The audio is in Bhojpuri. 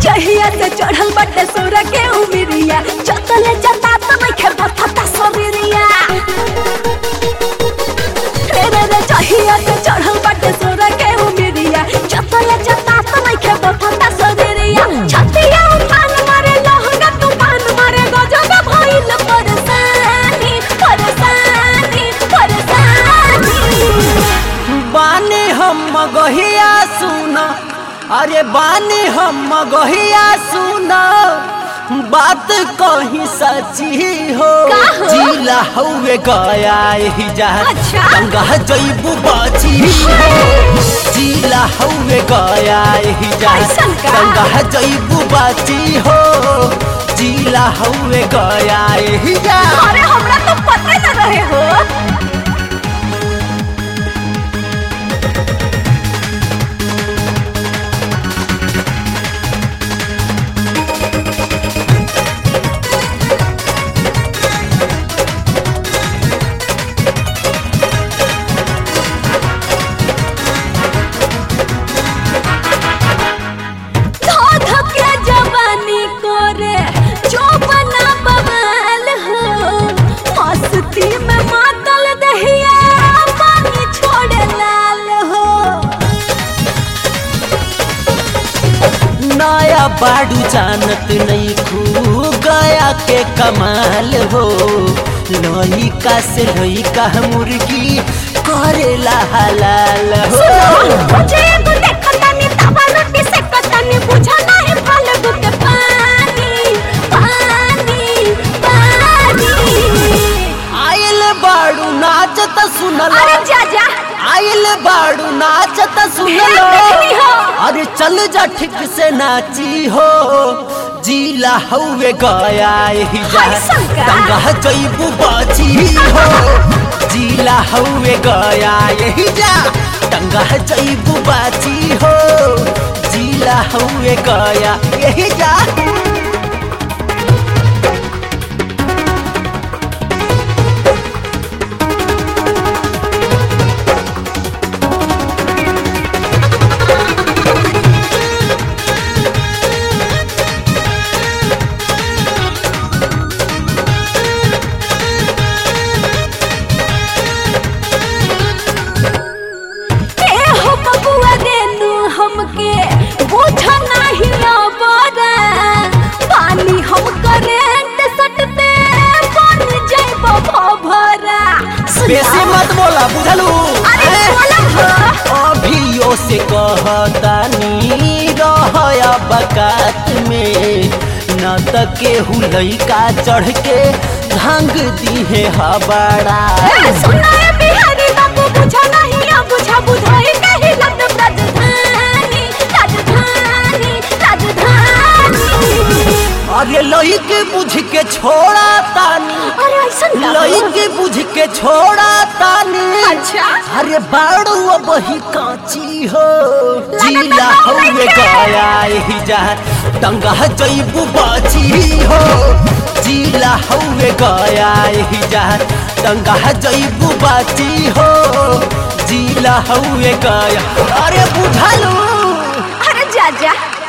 जहिया से चढ़ल बटे सोरा के उमिरिया चतले जता त नइखे बथता शरीरिया रे रे रे जहिया से चढ़ल बटे सोरा के उमिरिया चतले जता त नइखे बथता शरीरिया छतिया उफान मारे लहंगा तूफान मारे गजब भइल परेशानी परेशानी परेशानी बानी हम मगहिया सुना अरे बानी हम मगहिया सुना बात कहीं सची हो का हो? जिला हुए गया ही जा अच्छा। गंगा जैबू बाची हो जिला हुए गया ही जा कैसन का? गंगा जैबू बाची हो जिला हुए गया ही जा अरे हमरा तो पता न रहे हो धोध के जवानी करे जो बना बवाल हो मस्ती में मातल दहिया पानी छोड़े लाल हो नया बाड़ू जानत नहीं खू गया के कमाल हो लइका से लइका मुर्गी करेला हलाल हो मुझे एगो देखतानी तवा रोटी से कतानी बुझा नहीं फालगु के पानी पानी पानी आइल बाड़ू नाचत सुनल अरे जा जा आइल बाड़ू नाचत सुनल देखनी हो। अरे चल जा ठीक से नाची हो जिला हउए गया ही जा कैसन का? गंगा जैबू बाची हो जिला हउए गया यही जा गंगा जैबू बाची हो जिला हउए गया यही जा ए हो बबुआ देनु हमके बुझा नहीं अबरा पानी हम करेंट सटते बन जाइब भभरा बेसी मत बोला बुझलू अरे हैं? बोलब हो अभियो से कहतानी रहया बकात में न त केहू लइका चढ़ के भांग दीहे हबड़ा ए सुना ए बिहारी बाबू बुझा नहीं अब बुझा बुझाई कहीं लग राजधानी राजधानी राजधानी अरे लइके बुझ के छोड़ा तानी अरे ऐसन का हो? लइके बुझ के छोड़ा तानी अच्छा अरे बाड़ू अब ही काची हो लगता जिला तो हउए नइखे। गया ही जा टंगा जैबू बाची हो जिला हउए गया ही जा टंगा जैबू बाची हो जिला हउए गया अरे बुझलू अरे जा जा